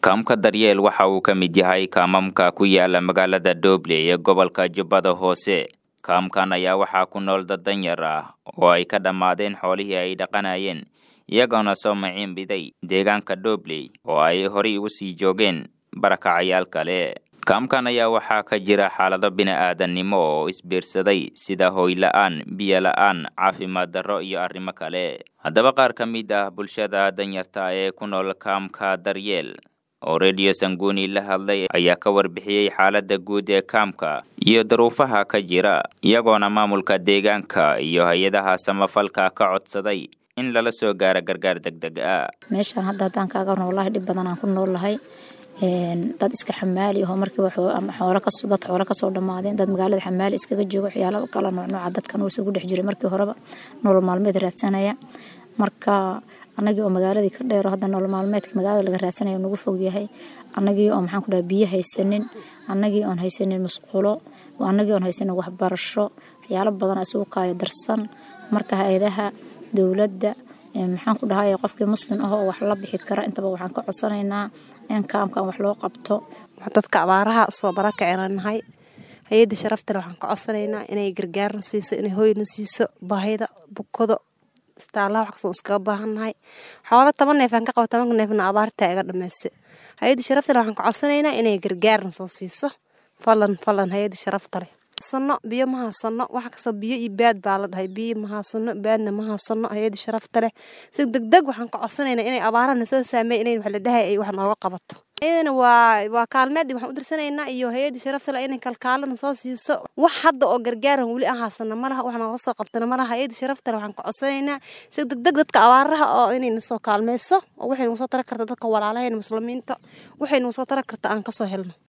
kaamka daryeel waxa uu ka mid yahay kaamamka ku yaala magaalada dooble ee gobolka jubbada hoose kaamkan ayaa waxaa ku nool dad danyar ah oo ay ka dhammaadeen xoolihii ay dhaqanayeen iyagoona soo maciin biday deegaanka doobley oo ay horay ugu sii joogeen barakacayaal kale kaamkan ayaa waxaa ka jira xaalado bini'aadannimo oo isbiirsaday sida hooyla'aan biyo la'aan caafimaad darro iyo arrimo kale haddaba qaar ka mid ah bulshada danyarta ee ku nool kaamka daryeel oo rediyo sanguuni la hadlay ayaa ka warbixiyey xaaladda guud ee kaamka iyo daruufaha ka jira iyagoona maamulka deegaanka iyo hay-adaha samafalka ka codsaday in lala soo gaaro gargaar deg deg ah meeshaan hadda haddaan kaaga noolahay dhib badan aan ku noolahay dad iska xamaali aho markii xoolo dad xoolo kasoo dhammaadeen dad magaalada xamaali iskaga joogo waxyaala kala noocnooca dadkan uu isugu dhex jiray markii horeba nolol maalmeed raadsanaya marka anagii oo magaaladii ka dheero hadda nolol maalmeedka magaalada laga raadsanaya nagu fog yahay anagii oo maxaan ku dhaha biyo haysanin anagii oon haysanin musqulo anagii oon haysanin waxbarasho waxyaalo badan isugu kaayo darsan marka hay-adaha dowladda maxaan ku dhahay qofkii muslim ah oo wax la bixi kara intaba waxaan ka codsanaynaa in kaamkan wax loo qabto dadka abaaraha soo barakaceenanahay hay-adda sharaftale waxaan ka codsanaynaa inay gargaarna siiso inay hoyna siiso baahida bukado istaalaha wax kasoo iskaga baahannahay xoolo toban neefaan ka qaba tobanka neefna abaartaa iga dhameyse hay-adda sharaftale waxaan ka codsanaynaa inay gargaarna soo siiso falan falan hay-adda sharaftale sano biyo ma haasano wax kastoo biyo iyo baad baa la dhahay biyo ma haasano baadna ma haasano hay-adda sharafta leh si degdeg waxaan ka codsanaynaa inay abaarahana soo saameey inay wax la dhahay ay wax nooga qabato iyadana waa waa kaalmeed waxaan u dirsanaynaa iyo hay-adda sharafta leh inay kalkaalana soo siiso wax hadda oo gargaaran weli aan haasano malaha wax nooga soo qabtana malaha hay-adda sharafta leh waxaan ka codsanaynaa si degdeg dadka abaaraha oo inay nasoo kaalmeyso oo waxay nagu soo tara karta dadka walaalahayna muslimiinta waxay nagu soo tara karta aan kasoo helno